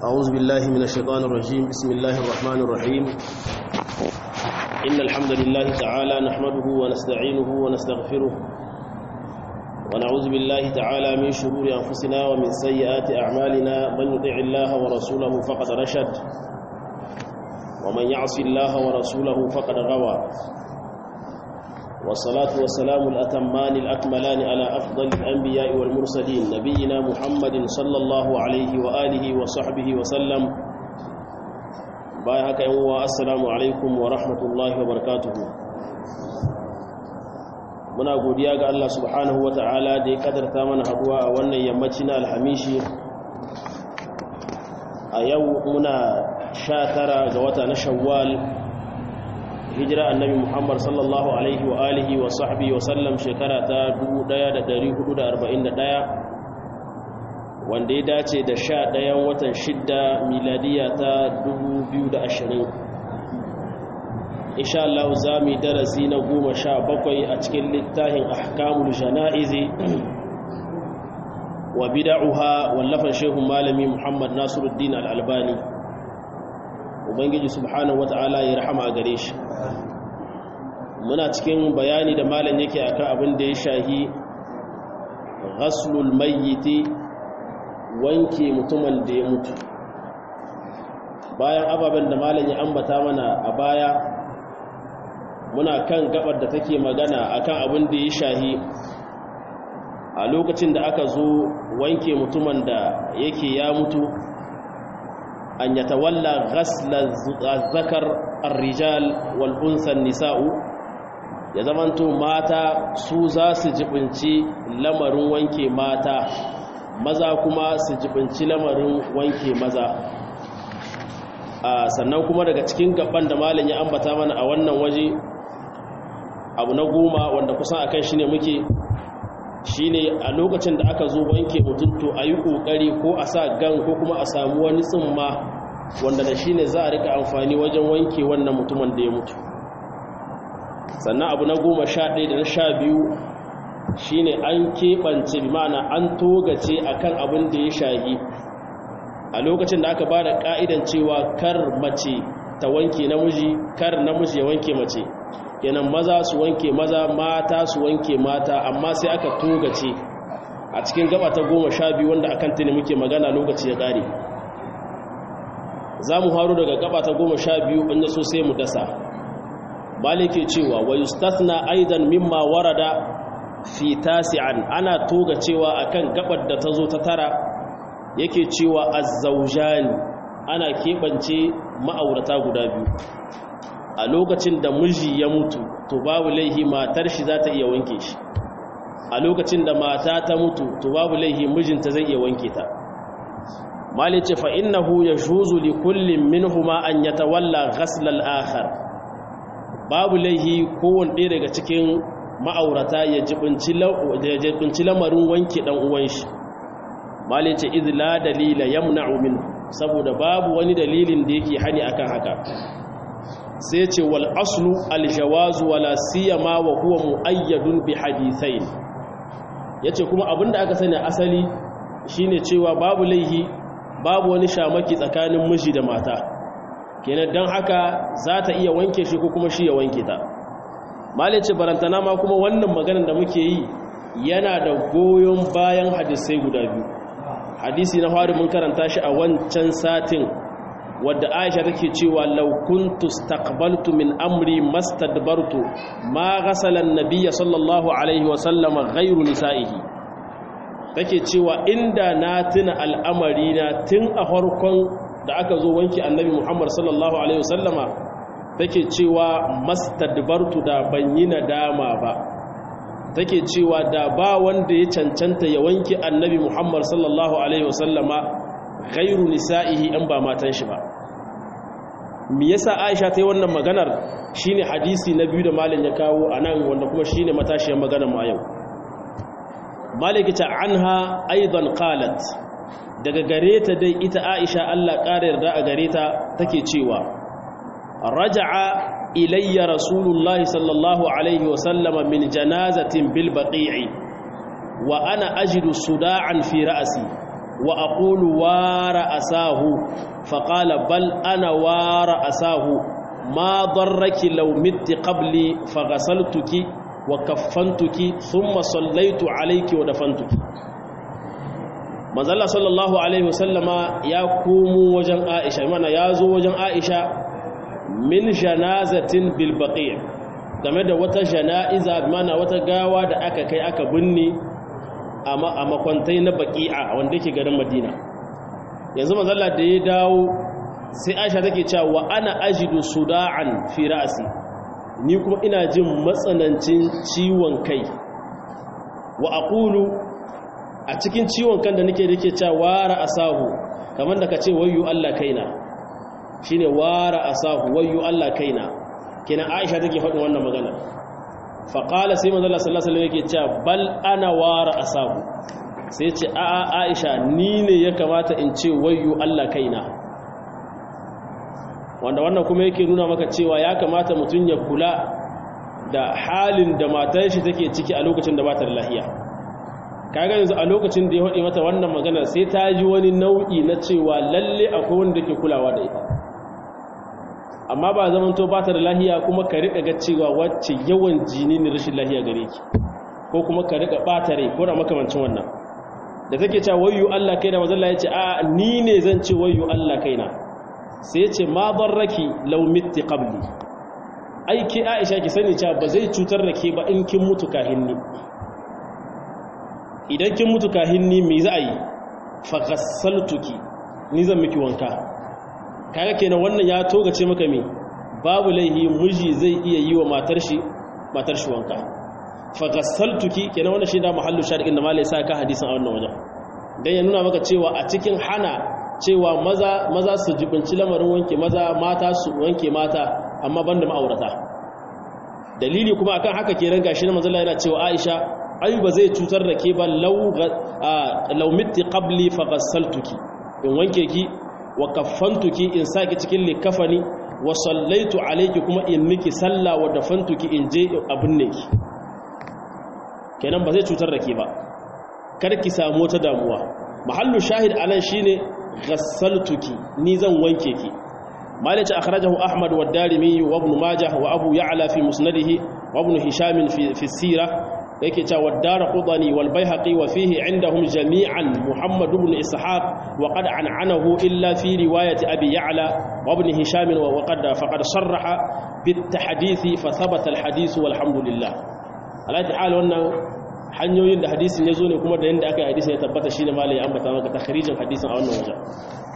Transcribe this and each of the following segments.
أعوذ بالله من الشيطان الرجيم بسم الله الرحمن الرحيم إن الحمد لله تعالى نحمده ونستعينه ونستغفره ونعوذ بالله تعالى من شرور أنفسنا ومن سيئات أعمالنا من يطع الله ورسوله فقد رشد ومن يعص الله ورسوله فقد غوى والصلاة والسلام الأتمان الأكملان على أفضل الأنبياء والمرسلين نبينا محمد صلى الله عليه وآله وصحبه وسلم بايهك يوم السلام عليكم ورحمة الله وبركاته muna godiya ga Allah subhanahu wa ta'ala da ya kadarta mana haduwa a wannan yammaci na alhamishi a yau muna sha tara ga wata na shawwal hijira annabi muhammad sallallahu alaihi wa alihi wa sahbihi wa sallam shekara ta 1441 wanda ya dace da sha ɗayan watan shidda miladiya ta 2020 insha Allah za mu yi darasi na goma sha bakwai a cikin littafin ahkamul jana'izi wa bida'uha wallafan shehu malami muhammad nasiruddin al'albani ubangiji subhanahu wata'ala ya rahama a gare shi muna cikin bayani da malam yake akan abin da ya shahi ghaslul mayyiti wanke mutumin da ya mutu bayan ababen da malam ya ambata mana a baya muna kan gabar da take magana akan abin da ya shahi a lokacin da aka zo wanke mutumin da yake ya mutu an yatawalla ghasla zakar ar-rijal wal unsa nisa'u ya zamanto mata su za su jibinci lamarin wanke mata maza kuma su jibinci lamarin wanke maza sannan kuma daga cikin gaban da malin ya ambata mana a wannan waje abu na goma wanda kusan akan shi ne muke shi ne a lokacin da aka zo wanke mutum to a yi ƙoƙari ko a sa gan ko kuma a samu wani tsimma wanda da shi ne za a rika amfani wajen wanke wannan mutumin da ya mutu sannan abu na goma sha ɗaya da na sha biyu shi ne an keɓance bi ma'ana an togace a kan abin da ya shahi a lokacin da aka ba da ƙa'idan cewa kar mace ta wanke namiji kar namiji ya wanke mace kenan maza su wanke maza mata su wanke mata amma sai aka togace a cikin gaba ta goma sha biyu wanda akan tuni muke magana lokaci ya ƙare za mu haru daga gaba ta goma sha biyu in yaso sai mu dasa malike cewa wa yustathna aidan mimma warada fi tasi'an ana toga cewa akan gabar da ta zo ta tara yake cewa azzawjani ana keɓance ma'aurata guda biyu a lokacin da miji ya mutu to babu laihi matar shi za ta iya wanke shi a lokacin da mata ta mutu to babu laihi mijinta zai iya wanke ta malice fa innahu yajuzu li kullin minhuma an yatawalla ghasl al-akhar babu laihi kowanne ɗaya daga cikin ma'aurata ya jibinci lamarin wanke dan uwan shi malice idh la dalila yamna'u min saboda babu wani dalilin da yake hani akan haka sai ce wal aslu aljawazu wala siyama wa huwa muayyadun bi hadithain yace kuma abinda aka sani asali shine cewa babu laihi babu wani shamaki tsakanin miji da mata kenan dan haka za ta iya wanke shi ko kuma shi ya wanke ta malice barantana ma kuma wannan maganar da muke yi yana da goyon bayan hadisai guda biyu hadisi na fari mun karanta shi a wancan satin wadda aisha take cewa law kuntu istaqbaltu min amri mastadbartu ma ghasala an-nabiy sallallahu alaihi wa sallama ghayru nisa'ihi take cewa inda na tuna al'amari na tun a farkon da aka zo wanki annabi Muhammad sallallahu alaihi wa sallama take cewa mastadbartu da ban yi nadama ba take cewa da ba wanda ya cancanta ya wanki annabi Muhammad sallallahu alaihi wa sallama ghairu nisa'ihi in ba matan shi ba me yasa Aisha ta yi wannan maganar shine hadisi na biyu da malam ya kawo anan wanda kuma shine matashiyar maganar mu a yau malikita anha aidan qalat daga gare ta dai ita Aisha Allah ƙara yarda a gare ta take cewa raja'a ilayya rasulullahi sallallahu alaihi wa sallama min janazatin bil baqi'i wa ana ajidu suda'an fi ra'si wa aqulu wara asahu faqala bal ana wara asahu ma darraki law mitti qabli faghasaltuki wa kaffantuki thumma sallaitu alayki wa dafantuki manzalla sallallahu alaihi wasallama ya komo wajen aisha mana ya zo wajen aisha min janazatin bil baqi' game da wata jana'iza mana wata gawa da aka kai aka binne a makwantai na baqi'a wanda yake garin madina yanzu manzalla da ya dawo sai aisha take cewa wa ana ajidu suda'an fi ra'si ni kuma ina jin matsanancin ciwon kai wa aqulu a cikin ciwon kan da nake dake cewa wara asahu kamar da kace wayyu Allah kaina shine wara asahu wayyu Allah kaina kina Aisha take faɗin wannan magana fa qala sai manzo Allah sallallahu alaihi wasallam yake cewa bal ana wara asahu sai ce a a Aisha ni ne ya kamata in ce wayyu Allah kaina wanda wannan kuma yake nuna maka cewa ya kamata mutun ya kula da halin da matar shi take ciki a lokacin da ba ta da lafiya kaga yanzu a lokacin da ya haɗe mata wannan magana sai ta ji wani nau'i na cewa lalle akwai wanda ke kulawa da ita amma ba zaman to ba ta da lahiya kuma ka riƙa ga cewa wacce yawan jini ne rashin lahiya gare ki ko kuma ka riƙa ɓata rai ko da makamancin wannan da take cewa wayyu Allah kaina mazalla ya ce a ni ne zan ce wayyu Allah kaina sai ya ce ma barraki law mitti qabli ai ki Aisha ki sani cewa ba zai cutar da ke ba in kin mutu kahin ni idan kin mutu kahin ni me za a yi faghassaltuki ni zan miki wanka kaga kenan wannan ya togace maka me babu laihi miji zai iya yi wa matar shi matar shi wanka faghassaltuki kenan wannan shi da mahallu shari'in da malai sa ka hadisin a wannan wajen dan ya nuna maka cewa a cikin hana cewa maza maza su jibinci lamarin wanke maza mata su wanke mata amma banda ma'aurata dalili kuma akan haka kenan gashi na manzo Allah yana cewa Aisha ai ba zai cutar da ke ba laumitti qabli fa ghassaltuki in wanke ki wa kaffantuki in saki cikin likafani wa sallaitu alayki kuma in miki salla wa dafantuki in je abin ne ki kenan ba zai cutar da ke ba kar ki samu wata damuwa mahallu shahid anan shine ghassaltuki ni zan wanke ki مالك أخرجه أحمد والدارمي وابن ماجه وأبو يعلى في مسنده وابن هشام في, في السيرة yake cewa wadara qudani wal baihaqi wa fihi indahum jami'an muhammad ibn ishaq wa qad an'anahu illa fi riwayati abi ya'la wa ibn hisham wa qad faqad sarraha bit tahdithi fa thabata al hadith walhamdulillah alati hal wannan hanyoyin da hadisin yazo ne kuma da yanda aka yi hadisin ya tabbata shine malai ya ambata maka takhrijin hadisin a wannan wajen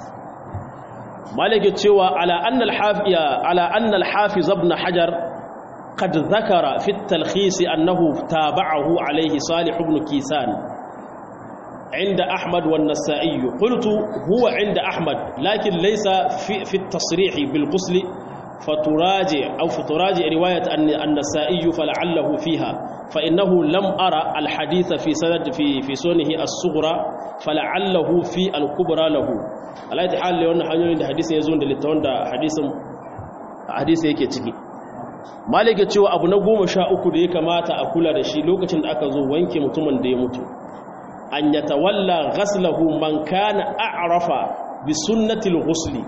malai ke cewa ala anna al hafiya ala anna al hafiz ibn hajar قد ذكر في التلخيص أنه تابعه عليه صالح بن كيسان عند أحمد والنسائي قلت هو عند أحمد لكن ليس في, في التصريح بالغسل فتراجع أو فتراجع رواية أن النسائي فلعله فيها فإنه لم أرى الحديث في سند في في سنه الصغرى فلعله في الكبرى له على أي حال لأن حديث يزون للتون حديث حديث yake ciki malike cewa abu na goma sha uku da ya kamata a kula da shi lokacin da aka zo wanke mutumin da ya mutu an ya tawalla ghaslahu man kana a'rafa bi sunnatil ghusli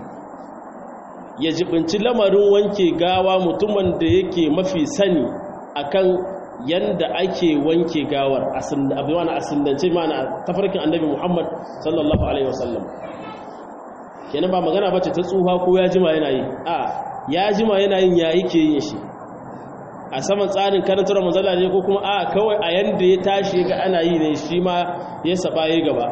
ya jibinci lamarin wanke gawa mutumin da yake mafi sani akan yanda ake wanke gawar abu wani asindance mana tafarkin annabi muhammad sallallahu alaihi wasallam kenan ba magana bace ta tsuha ko ya jima yana yi a ya jima yana yin ya yake yin shi a saman tsarin karantar manzala ne ko kuma a kawai a yanda ya tashi ga ana yi ne shi ma ya saba ya gaba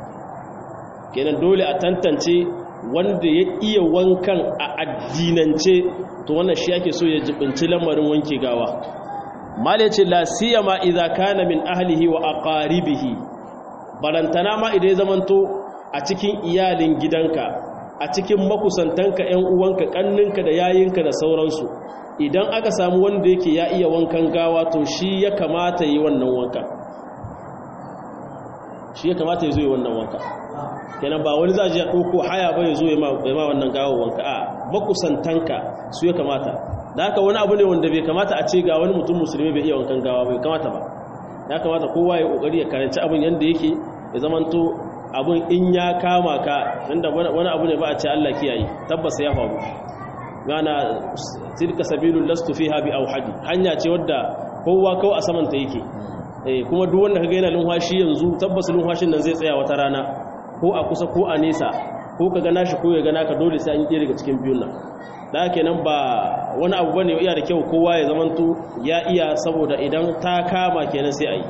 kenan dole a tantance wanda ya iya wankan a addinance to wannan shi ake so ya jibinci lamarin wanke gawa mala ce la siyama idza kana min ahlihi wa aqaribihi barantana ma idan ya zamanto a cikin iyalin gidanka a cikin makusantanka ƴan uwanka kanninka da yayinka da sauransu idan aka samu wanda yake ya iya wankan gawa to shi ya kamata yi wannan wanka shi ya kamata ya zo yi wannan wanka kenan ba wani za a ji ya ɗauko haya ba ya zo ya ma wannan gawa wanka a makusantanka su ya kamata da haka wani abu ne wanda bai kamata a ce ga wani mutum musulmi bai iya wankan gawa bai kamata ba ya kamata kowa ya kokari ya karanci abin yadda yake ya zamanto abun in ya kama ka inda wani abu ne ba a ce Allah kiyaye tabbas ya faru gana tilka sabilul lastu fiha bi awhadi hanya ce wadda kowa kawai a saman ta yake eh kuma duk wanda kaga yana lumhashi yanzu tabbas lumhashin nan zai tsaya wata rana ko a kusa ko a nesa ko ka gana shi ko ya gana ka dole sai an yi daga cikin biyun nan da kenan ba wani abu bane iya da kyau kowa ya zamanto ya iya saboda idan ta kama kenan sai a yi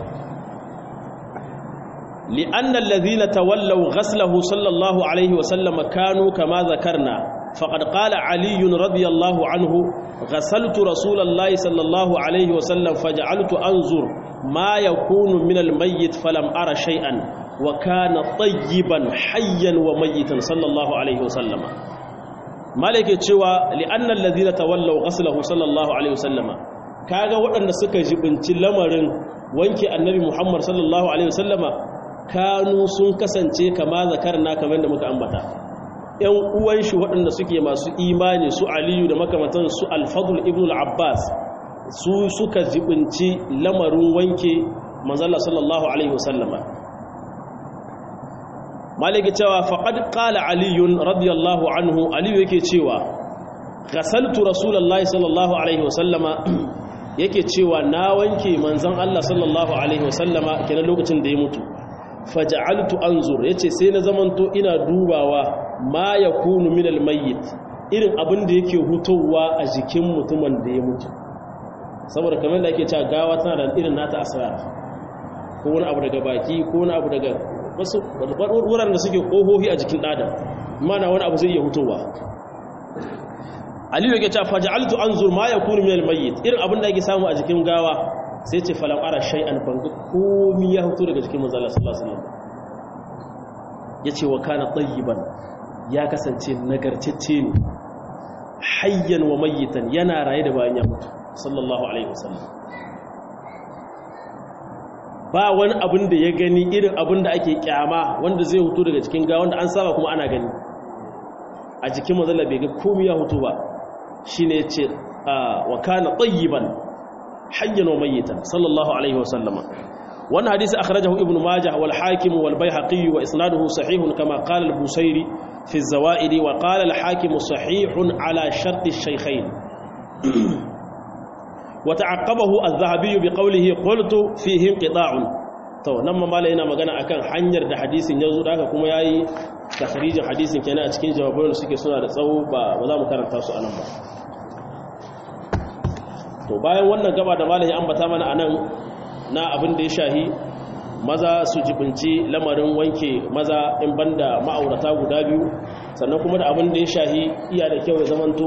li'anna alladhina tawallaw ghaslahu sallallahu alaihi wa sallam kanu kama zakarna faqad qala ali radiyallahu anhu ghasaltu rasulallahi sallallahu alaihi wa sallam faj'altu anzur ma yakunu min al-mayyit falam ara shay'an wa kana tayyiban hayyan wa mayyitan sallallahu alaihi wa sallama malike cewa li'annal ladina tawallaw ghaslahu sallallahu alaihi wasallama kaga waɗanda suka jibinci lamarin wanke annabi Muhammad sallallahu alaihi wasallama kanu sun kasance kama zakarna kamar da muka ambata ƴan uwan shi waɗanda suke masu imani su Aliyu da makamantan su Al-Fadl ibn al-Abbas su suka jibinci lamarin wanke manzon sallallahu alaihi wasallama maliki cewa faqad qala aliyun radiyallahu anhu aliyu yake cewa ghasaltu rasulullahi sallallahu alaihi wasallama yake cewa na wanke manzon Allah sallallahu alaihi wasallama kenan lokacin da ya mutu faj'altu anzur yace sai na zamanto ina dubawa ma yakunu min almayyit irin abin da yake hutowa a jikin mutumin da ya mutu saboda kamar da ake cewa gawa tana da irin nata asrar ko wani abu daga baki ko wani abu daga wasu wuraren da suke ƙohohi a jikin ɗadan mana wani abu zai iya hutowa aliyu yake cewa faja'altu anzur ma yakunu min al-mayyit irin abin da yake samu a jikin gawa sai ce falam ara shay'an banga komi ya huto daga jikin manzo Allah sallallahu alaihi wasallam yace wa kana tayyiban ya kasance nagarcecce ne hayyan wa mayyitan yana raye da bayan ya mutu sallallahu alaihi wasallam ba wani abin da ya gani irin abin da ake kyama wanda zai hutu daga cikin ga wanda an saba kuma ana gani a jikin mazala bai ga komai ya hutu ba shine yace wa kana tayyiban hayyan wa mayyitan sallallahu alaihi wa sallama wannan hadisi akhrajahu ibnu majah wal hakim wal baihaqi wa isnaduhu sahihun kama qala al busairi fi az-zawaid wa qala al hakim sahihun ala shart ash-shaykhayn وتعقبه الذهبي بقوله قلت فيه انقطاع to nan ma malai yana magana akan hanyar da hadisin yazo da haka kuma yayi takhrijin hadisin kenan a cikin jawaban da suke suna da tsawo ba ba za mu karanta su anan ba to bayan wannan gaba da malai ya ambata mana anan na abin da ya shahi maza su jibinci lamarin wanke maza in banda ma'aurata guda biyu sannan kuma da abin da ya shahi iya da kyau ya zamanto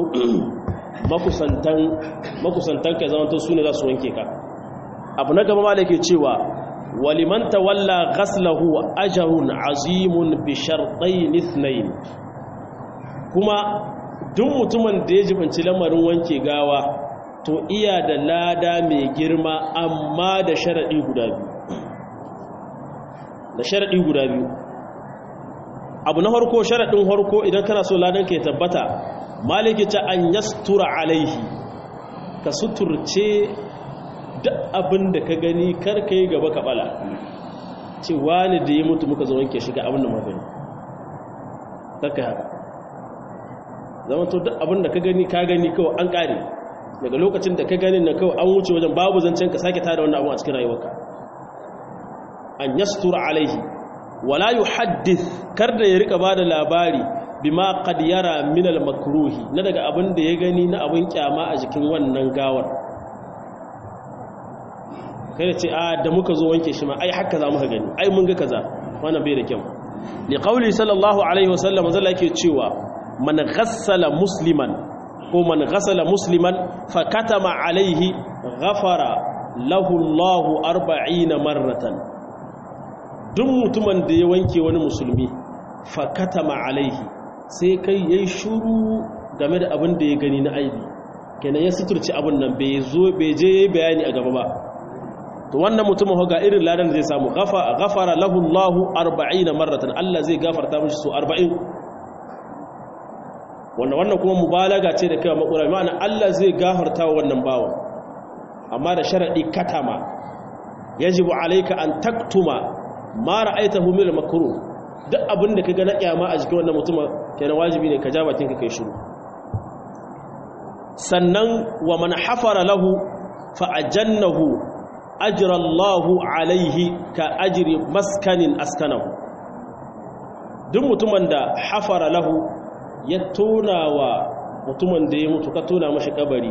makusantan ka zamantar su ne za su wanke ka abu na gaba da ke cewa waliman tawalla ghaslahu ajrun azimun bi shartayn ithnayn kuma duk mutumin da ya jibanci lamarin wanke gawa to iya da lada mai girma amma da sharadi guda biyu da sharadi guda biyu abu na harko sharadin harko idan kana so ladan ka ya tabbata maliki ta an yastura alaihi ka suturce duk abin da ka gani karka yi gaba ka bala ce wani da ya mutu muka zo wanke shiga abin da magani karka haka zama to duk abin da ka gani ka gani kawai an kare daga lokacin da ka gani na kawai an wuce wajen babu zancen ka sake tada wannan abin a cikin rayuwarka an yastura alaihi wala yuhaddith kar da ya rika bada labari bima qad yara min al makruhi na daga abin da ya gani na abin kyama a jikin wannan gawar kai ce a da muka zo wanke shi ma ai haka za muka gani ai mun ga kaza wannan bai da kyau li qawli sallallahu alaihi wasallam zalla yake cewa man ghassala musliman ko man ghassala musliman fa katama alaihi ghafara lahu Allahu 40 marratan duk mutumin da ya wanke wani musulmi fa katama alaihi sai kai yayi shuru game da abin da ya gani na aibi kenan ya suturci abin nan bai zo bai je yayi bayani a gaba ba to wannan mutumin ga irin ladan zai samu ghafara lahu Allahu 40 marratan Allah zai gafarta mishi su 40 wannan wannan kuma mubalaga ce da kai makura ma'ana Allah zai gafarta wa wannan bawan amma da sharadi katama yajibu alayka an taktuma ma ra'aytahu min makruh duk abin da ka ga na kyama a jikin wannan mutum kenan wajibi ne ka ja bakin ka kai shiru sannan wa man hafara lahu fa ajannahu ajra Allahu alaihi ka ajri maskanin askanahu duk mutumin da hafara lahu ya tona wa mutumin da ya mutu ka tona mashi kabari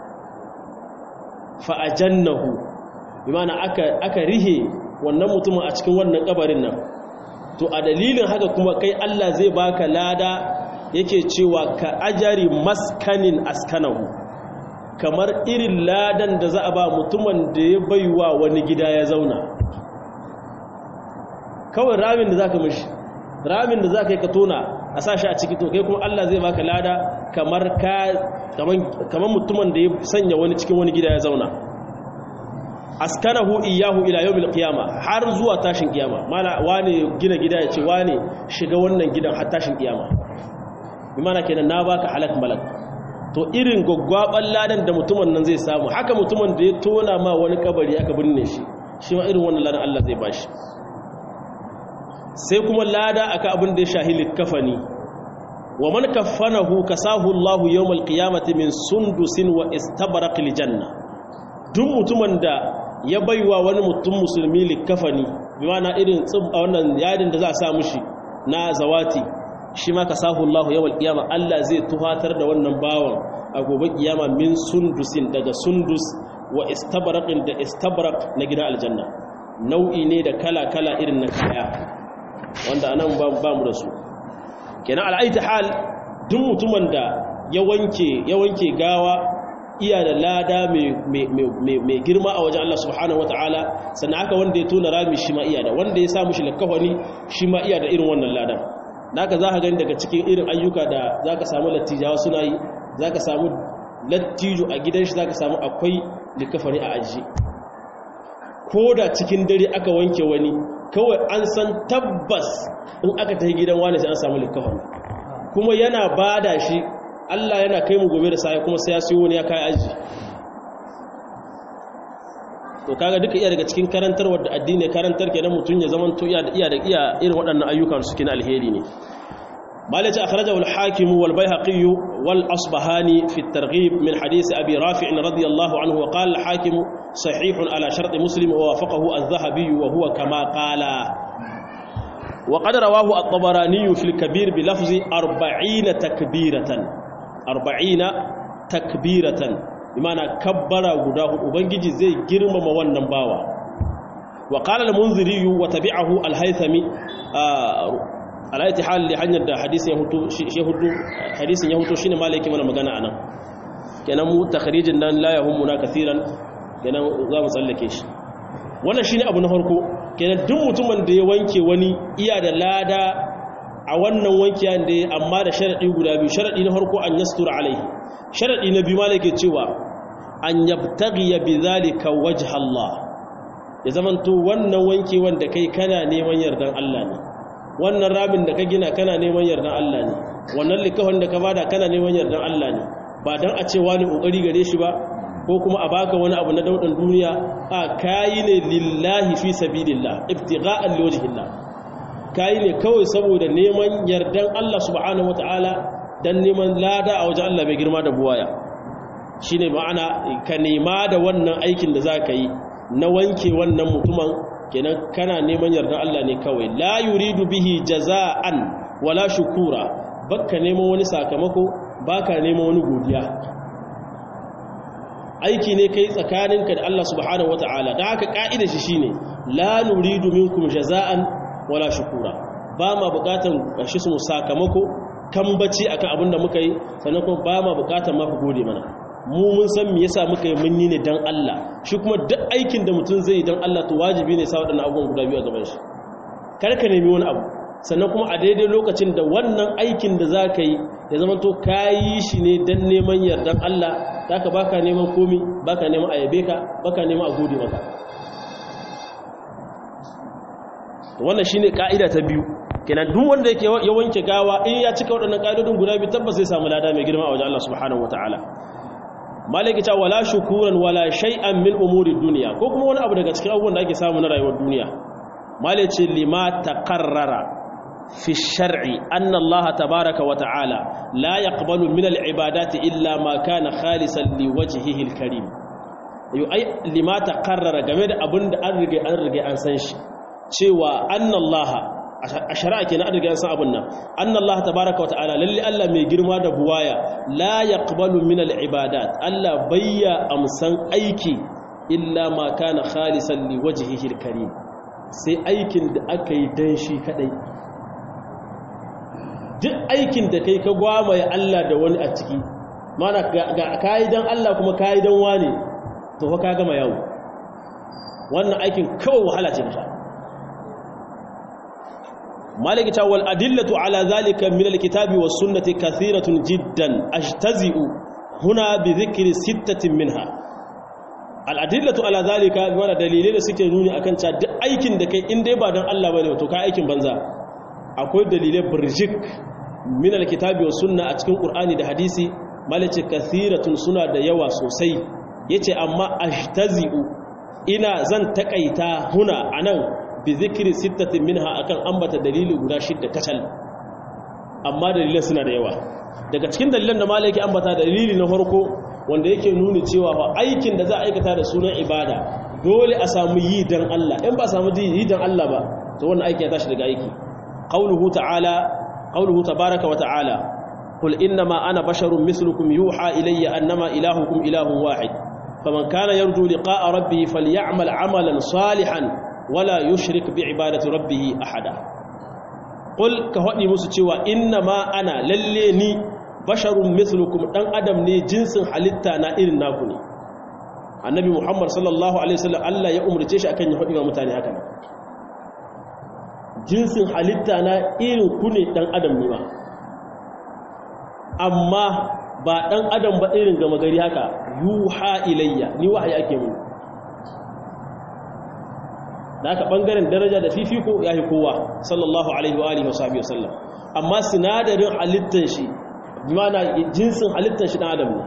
fa ajannahu bi ma'ana aka aka rihe wannan mutumin a cikin wannan kabarin nan to a dalilin haka kuma kai Allah zai baka lada yake cewa ka ajari maskanin askanahu kamar irin ladan da za a ba mutumin da ya baiwa wani gida ya zauna kawai ramin da za ka mishi ramin da za ka yi ka tona a sashi a ciki to kai kuma Allah zai baka lada kamar kamar mutumin da ya sanya wani cikin wani gida ya zauna askanahu iyahu ila yawmil qiyama har zuwa tashin kiyama mala wane gina gida ya ce wane shiga wannan gidan har tashin kiyama bi mana kenan na baka halak malak to irin gwaggwaban ladan da mutumin nan zai samu haka mutumin da ya tona ma wani kabari aka binne shi shi ma irin wannan ladan Allah zai bashi sai kuma lada aka abin da ya shahili kafani wa man kaffanahu kasahu Allah yawmal qiyamati min sundusin wa istabraq janna duk mutumin da ya baiwa wani mutum musulmi likafani bi mana irin tsibba wannan yadin da za a sa mushi na zawati shi ma ka sahu Allah yawal kiyama Allah zai tuhatar da wannan bawan a gobe kiyama min sundusin daga sundus wa istabraqin da istabraq na gidan aljanna nau'i ne da kala-kala irin na kaya wanda anan ba mu da su kenan al'aiti hal duk mutumin da ya wanke ya wanke gawa iya da lada mai girma a wajen Allah subhanahu wata'ala sannan haka wanda ya tona rami shi ma iya da wanda ya samu shi lakafani shi ma iya da irin wannan ladan naka za ka gani daga cikin irin ayyuka da za ka samu lattijawa suna yi za ka samu lattijo a gidan shi za ka samu akwai likafani a aji ko da cikin dare aka wanke wani kawai an san tabbas in aka ta gidan wani sai an samu likafani kuma yana bada shi Allah yana kai mu gobe da sai kuma sai ya siyo wani ya kai aji to kaga duka iya daga cikin karantarwar da addini karantar kenan mutun ya zaman to iya da iya da iya irin waɗannan ayyukan su kina alheri ne malaci akhrajahu al-hakim wal bayhaqi wal asbahani fi at-targhib min hadith abi rafi' radiyallahu anhu wa qala al-hakim sahih ala shart muslim wa wafaqahu adh-dhahabi wa huwa kama qala وقد رواه الطبراني في الكبير بلفظ أربعين تكبيرة أربعين تكبيرة بمعنى كبر غداه وبنجي زي جرم موانا باوا وقال المنذري وتبعه الهيثمي آه على اي حال لحنيا حديث يهوتو يهوتو حديث يهوتو شنو مالك من magana anan kenan mu takhrijin nan la yahumuna kaseeran kenan za mu tsallake shi wannan shine abu na farko kenan duk mutumin da ya wanke wani iya da lada a wannan wankiyan da ya amma da sharadi guda biyu sharadi na farko an yastura alaihi sharadi na biyu malaka cewa an yabtaghi bidhalika wajha Allah ya zamanto wannan wanke wanda kai kana neman yardan Allah ne wannan rabin da ka gina kana neman yardan Allah ne wannan likafin da ka bada kana neman yardan Allah ne ba dan a ce wani kokari gare shi ba ko kuma a baka wani abu na daudan duniya a kayi ne lillahi fi sabilillah ibtigha'an liwajhillah kayi ne kawai saboda neman yardan Allah subhanahu wataala dan neman lada a wajen Allah mai girma da buwaya shine ma'ana ka nema da wannan aikin da zaka yi na wanke wannan mutumin kenan kana neman yardan Allah ne kawai la yuridu bihi jaza'an wala shukura baka neman wani sakamako baka neman wani godiya aiki ne kai tsakaninka da Allah subhanahu wata'ala da haka ka'ida shi shine la nuridu minkum jaza'an wala shukura ba ma bukatan shi su sakamako kambaci akan abin da muka yi sannan kuma ba ma bukatan ma ku gode mana mu mun san me yasa muka yi mun yi ne dan Allah shi kuma duk aikin da mutum zai yi dan Allah to wajibi ne sa wadannan abubuwan guda biyu a gaban shi kar ka nemi wani abu sannan kuma a daidai lokacin da wannan aikin da za ka yi ya zama to ka yi shi ne don neman yardan Allah za ka baka neman komi baka neman a yabe ka baka neman a gode maka wannan shi ne ƙa'ida ta biyu kenan duk wanda yake ya wanke gawa in ya cika waɗannan ƙa'idodin guda biyu tabbas zai samu lada mai girma a wajen Allah subhanahu wa ta'ala malaki ta wala shukuran wala shay'an min umuri duniya ko kuma wani abu daga cikin abubuwan da ake samu na rayuwar duniya malai ce lima taqarrara في الشرع أن الله تبارك وتعالى لا يقبل من العبادات إلا ما كان خالصا لوجهه الكريم أي لما تقرر جميل أبن أرجع أرجع أنسانش شوى أن الله أشراء كنا أرجع أنسان أبنا أن الله تبارك وتعالى للي ألا ميجرما دبوايا لا يقبل من العبادات ألا بيا أمسان أيكي إلا ما كان خالصا لوجهه الكريم sai aikin da aka yi don shi kadai duk aikin da kai ka gwamaye Allah da wani a ciki mana ga kayi don Allah kuma kayi don wani to fa ka gama yawo wannan aikin kawai wahala ce ta maliki ta wal adillatu ala zalika min alkitabi was sunnati kathiratun jiddan ajtazi'u huna bi dhikri sittatin minha al adillatu ala zalika wala dalilai da suke nuni akan cewa duk aikin da kai in dai ba don Allah bane to ka aikin banza akwai dalilai burjik min alkitabi was sunna a cikin qur'ani da hadisi malace kathiratun suna da yawa sosai yace amma ashtazi'u ina zan takaita huna anan bi zikri sittatin minha akan ambata dalili guda shidda kacal amma dalilan suna da yawa daga cikin dalilan da malaki ambata dalili na farko wanda yake nuni cewa fa aikin da za a aikata da sunan ibada dole a samu yi dan Allah in ba samu yi dan Allah ba to wannan aiki ya tashi daga aiki qauluhu ta'ala qauluhu tabaaraka wa ta'ala qul innama ana basharun mislukum yuha ilayya annama ilahukum ilahun wahid faman kana yarju liqa'a rabbih falyamal 'amalan salihan wala yushrik bi'ibadati rabbih ahada qul ka hadi musu cewa innama ana lalle ni basharun mislukum dan adam ne jinsin halitta na irin naku ne annabi muhammad sallallahu alaihi wasallam Allah ya umurce shi akan ya hadi wa mutane haka jinsin halitta na irin ku ne dan adam ne ba amma ba dan adam ba irin gama gari haka yuha ilayya ni wahayi ake mun da haka bangaren daraja da fifiko yayi kowa sallallahu alaihi wa alihi wasallam amma sinadarin halittan shi bimana jinsin halittar shi dan adam ne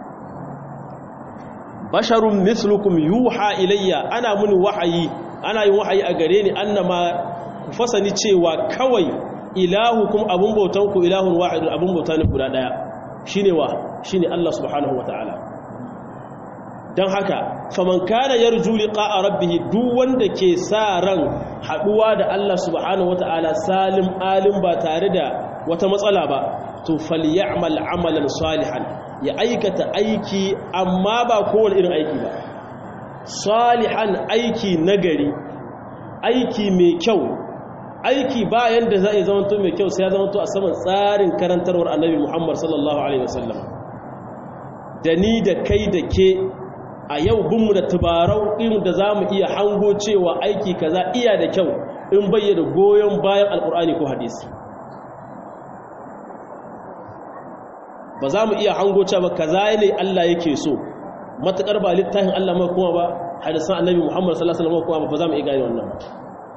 basharun mislukum yuha ilayya ana muni wahayi ana yin wahayi a gare ni annama ku fasani cewa kawai ilahukum abun bautan ku ilahun wahidun abun bauta ne guda daya shine wa shine Allah subhanahu wataala dan haka faman kana yarju liqa'a rabbih duk wanda ke sa ran haduwa da Allah subhanahu wataala salim alim ba tare da wata matsala ba to falyamal amalan salihan ya aikata aiki amma ba kowane irin aiki ba salihan aiki nagari aiki mai kyau aiki bayan da za a zamanto mai kyau sai ya zamanto a saman tsarin karantarwar annabi Muhammad sallallahu alaihi wasallam da ni da kai da ke a yau binmu da tubarau irin da za mu iya hango cewa aiki kaza iya da kyau in bayyana goyon bayan alkur'ani ko hadisi ba za mu iya hango cewa kaza ne Allah yake so matakar ba littafin Allah mai kuma ba hadisan annabi Muhammad sallallahu alaihi wasallam kuma ba za mu iya gane wannan ba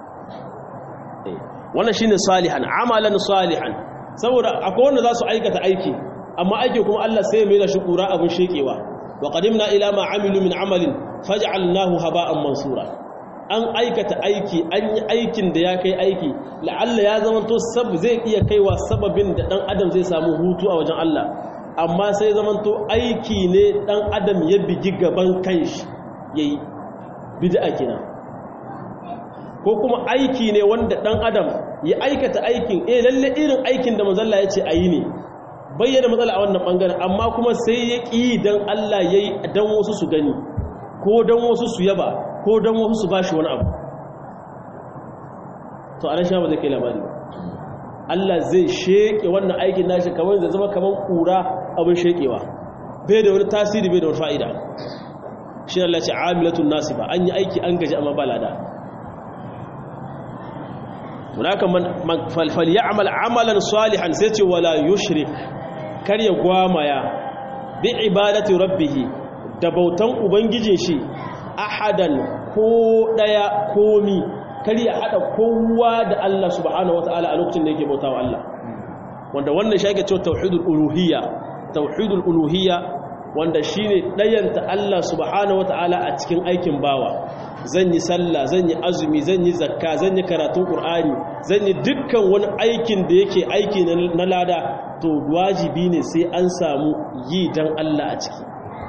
wannan shine salihan amalan salihan saboda akwai wanda za su aikata aiki amma aiki kuma Allah sai mai da shi kura abin shekewa wa qadimna ila ma amilu min amalin faj'alnahu haba'an mansura an aikata aiki an yi aikin da ya kai aiki la'alla ya zama to sab zai iya kaiwa sababin da dan adam zai samu hutu a wajen Allah amma sai zama to aiki ne dan adam ya bigi gaban kanshi yayi bid'a kenan ko kuma aiki ne wanda dan adam ya aikata aikin eh lalle irin aikin da manzon Allah ya ce ayi ne bayyana matsala a wannan bangaren amma kuma sai ya ƙi dan Allah yayi dan wasu su gani ko dan wasu su yaba ko don wasu su ba shi wani abu to a sha ba zai kai labari Allah zai sheke wannan aikin nashi kamar zai zama kamar kura abin shekewa bai da wani tasiri bai da wani fa'ida shi Allah ce amilatun nasi ba an yi aiki an gaji amma ba lada munaka falfal ya amal amalan salihan sai ce wala yushrik kar ya gwamaya bi ibadati rabbihi da bautan ubangijin shi ahadan ko daya komi kar ya hada kowa da Allah subhanahu wataala a lokacin da yake bautawa Allah wanda wannan shi ake cewa tauhidul uluhiyya tauhidul uluhiyya wanda shine dayanta Allah subhanahu wataala a cikin aikin bawa zan yi sallah zan yi azumi zan yi zakka zan yi karatun qur'ani zan yi dukkan wani aikin da yake aiki na lada to wajibi ne sai an samu yi dan Allah a ciki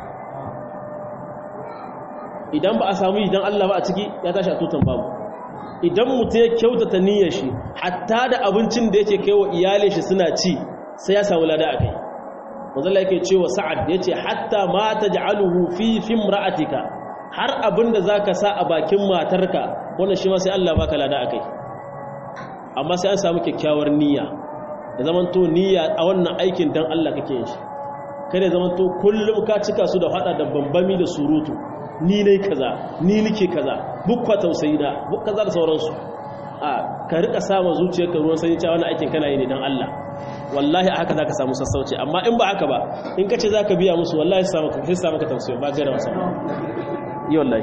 idan ba a samu yi dan Allah ba a ciki ya tashi a tutan babu idan mutum ya kyautata niyyar shi hatta da abincin da yake kai wa iyalin shi suna ci sai ya samu lada a kai manzala yake cewa sa'ad yace hatta ma taj'aluhu fi fimra'atika har abinda zaka sa a bakin matarka wannan shi ma sai Allah baka lada akai amma sai an samu kyakkyawar niyya da zaman to niyya a wannan aikin dan Allah kake yin shi kada zaman to kullum ka cika su da hada da bambami da surutu ni ne kaza ni nike kaza bukwa tausayi da buk kaza da sauransu a ka rika sama zuciyarka ruwan sanyi cewa wannan aikin kana yi ne dan Allah wallahi a haka za ka samu sassauci amma in ba haka ba in ka ce za ka biya musu wallahi sai samu ka tausayi ba gaira wasa yi wallahi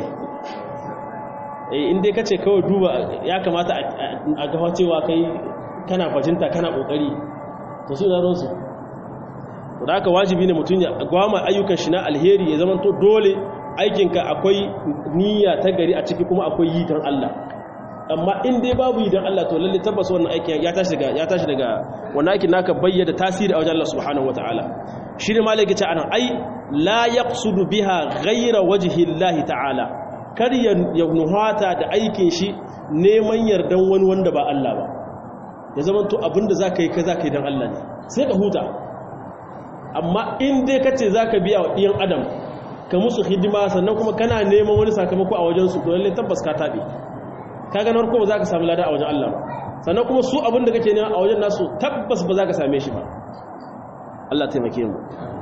in dai ka ce kawai duba ya kamata a gafa cewa kai kana fajinta kana kokari to su da ronsu da haka wajibi ne mutum ya gwama ayyukan shi na alheri ya zama to dole aikinka akwai niyya ta gari a ciki kuma akwai yi don Allah amma in dai babu yi don Allah to lalle tabbas wannan aikin ya tashi daga ya tashi daga wannan aikin naka bayyana tasiri a wajen Allah subhanahu wataala shi ne malaka ce anan ai la yaqsudu biha ghayra wajhi Allah ta'ala kar ya nuhata da aikin shi neman yardan wani wanda ba Allah ba ya zama to abinda zaka yi ka zaka yi dan Allah ne sai ka huta amma in dai kace zaka biya wa ɗiyan adam ka musu hidima sannan kuma kana neman wani sakamako a wajen su to lalle tabbas ka tabe kaga na farko ba za ka samu lada a wajen Allah ba sannan kuma su abin da kake nema a wajen nasu tabbas ba za ka same shi ba Allah taimake mu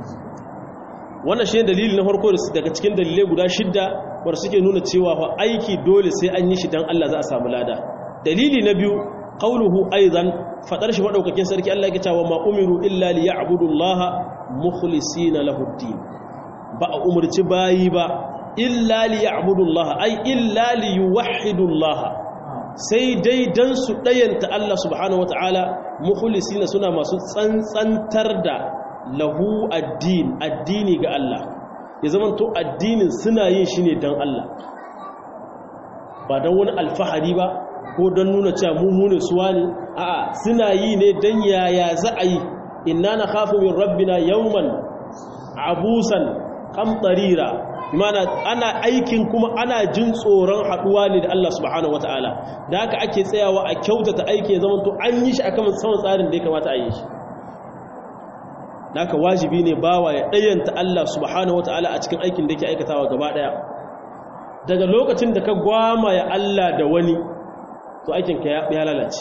wannan shi ne dalili na farko daga cikin dalilai guda shidda wanda suke nuna cewa fa aiki dole sai an yi shi dan Allah za a samu lada dalili na biyu qauluhu aidan fadar shi madaukakin sarki Allah yake cewa ma umiru illa liya'budu Allah mukhlisina lahu din ba a umurci bayi ba illa liya'budullah ay illa liyuwahhidullah sai dai dan su dayanta Allah subhanahu wataala mukhlisina suna masu tsantsantar da lahu addin addini ga Allah ya zaman to addinin suna yin shi ne dan Allah ba dan wani alfahari ba ko dan nuna cewa mu mu ne suwa ne a'a suna yi ne dan yaya za a yi inna nakhafu min rabbina yawman abusan qamtarira mana ana aikin kuma ana jin tsoron haduwa ne da Allah subhanahu wataala da haka ake tsayawa a kyautata aiki ya zama to an yi shi akan saman tsarin da ya kamata a yi shi da haka wajibi ne bawa ya dayanta Allah subhanahu wataala a cikin aikin da yake aikatawa gaba daya daga lokacin da ka gwama ya Allah da wani to aikin ka ya lalace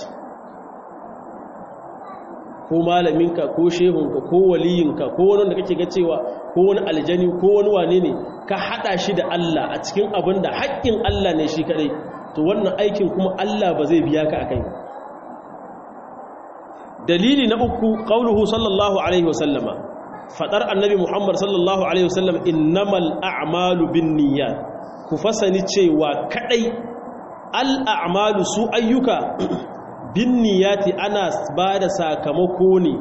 ko malaminka ko shehunka ko waliyinka ko wani da kake ga cewa ko wani aljani ko wani wane ne ka hada shi da Allah a cikin abin da haƙƙin Allah ne shi kadai to wannan aikin kuma Allah ba zai biya ka akai dalili na uku qauluhu sallallahu alaihi wasallama fadar annabi Muhammad sallallahu alaihi wasallam innamal a'malu binniyat ku fasani cewa kadai al a'malu su ayyuka binniyati ana ba da sakamako ne